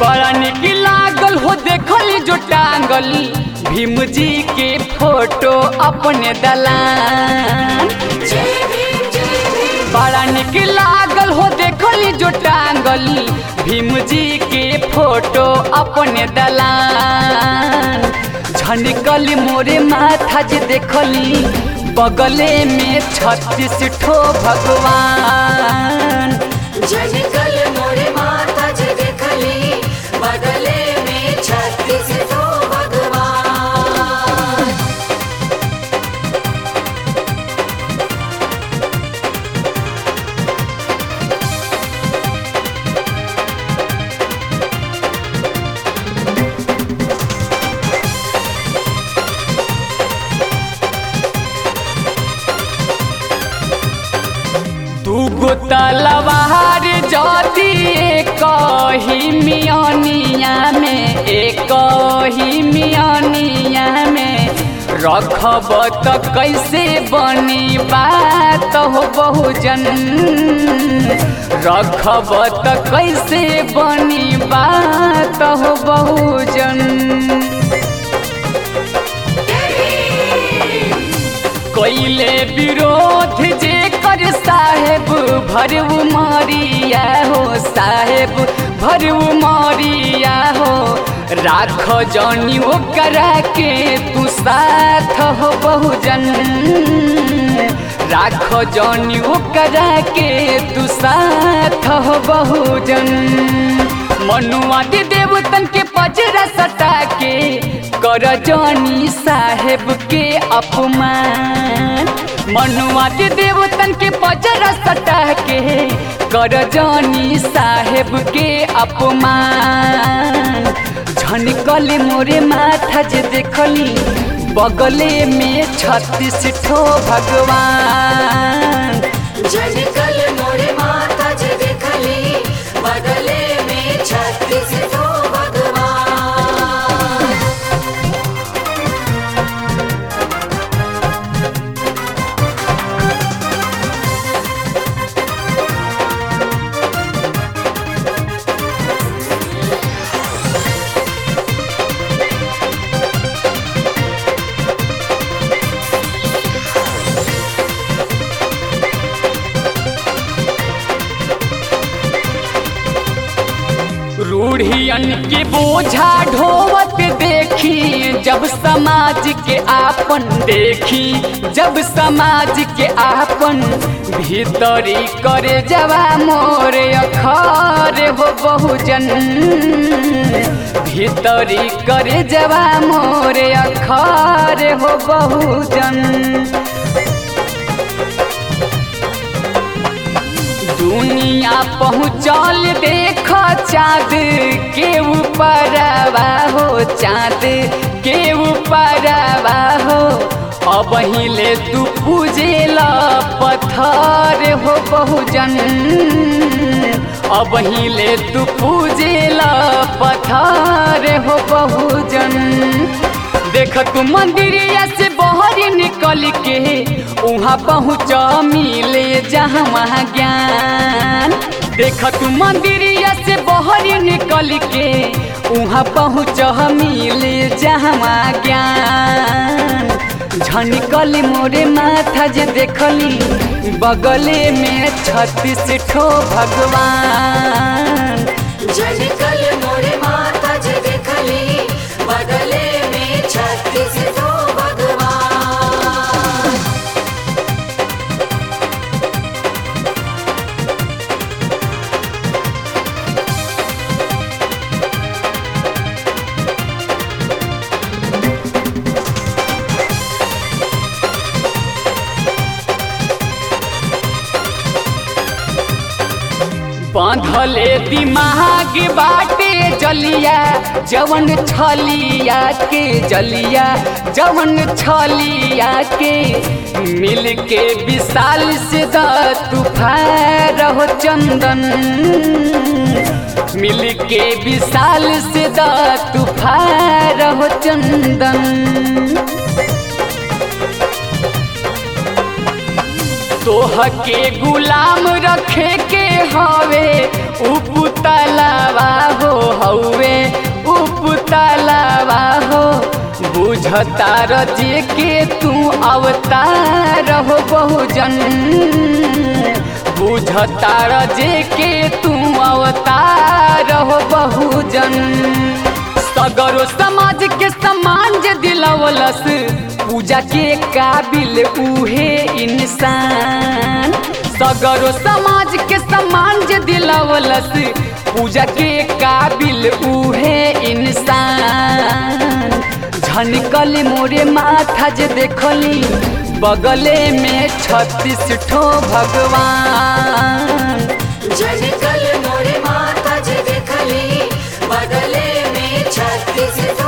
बड़ा निक लागल हो देखली जो टांगल भीम जी के फोटो अपने दलान बड़ा निक लागल हो देखली जो टांगल भीम जी के फोटो अपने दलान झनकल मोरे माथा जे देखली बगले में छत्तीस ठो भगवान जनकल मोरे माता जे देखली बगले में छत्तीस ठो भगवान दूगो तलवार जदी कही मियानिया में एक ही मियानिया में रखब त कैसे बनी बात हो बहुजन रखब त कैसे बनी बात हो बहुजन कैले विरोध जे कर साहेब भरऊ मारिया हो साहेब भरऊ मारिया हो राख जानी वो करा के तू साथ हो बहुजन राख जानी वो करा के तू साथ हो बहुजन मनुआ दे देवतन के पजरा सटा के कर जानी साहेब के अपमान मनुआ दे देवतन के पजरा सटा के कर जानी साहेब के अपमान झनकल मोरे माथा जे देखली बगले में छत्तीस ठो भगवान जनकल मोरे माता जे देखली बगले में छत्तीस ठो भगवान रूढ़ियन के बोझा ढोवत देखी जब समाज के आपन देखी जब समाज के आपन भीतरी करे जवा मोरे अखर हो बहुजन भीतरी करे जवा मोरे अखर हो बहुजन दुनिया पहुँचल देख चाँद के ऊपर हो चाँद के ऊपर हो अब हिले तू पूजेल पत्थर हो बहुजन अब हिले तू पूजेल पत्थर हो बहुजन देख तू मंदिरिया से बहर निकल के उहाँ पहुँच मिले जहाँ ज्ञान देख तू मंदिरिया से बहर निकल के उहाँ पहुँच मिले जहाँ ज्ञान झनिकल मोरे माथा जे देखली बगले में छत्तीस ठो भगवान जनकल मोरे माता जे देखली बगले में छत्तीस ठो भगवान बांधले दिमाग बाटे जलिया जवन छलिया के जलिया जवन छलिया के मिल के विशाल से द तूफान रहो चंदन मिल के विशाल से द तूफान रहो चंदन तोह के गुलाम रखे के हवे उपुतलावा हो हौवे उपतलावा हो बुझतार जे के तू अवतार हो बहुजन बुझतार जे के तू अवतार हो बहुजन सगरो समाज के समान जे दिलवलस पूजा के काबिल उहे इंसान सगरो समाज के समान जे दिलवलस पूजा के काबिल उहे इंसान झनकली मोरे माथा जे देखली बगले में छत्तीस ठो भगवान जनकल मोरे माता जे देखली बगले में छत्तीस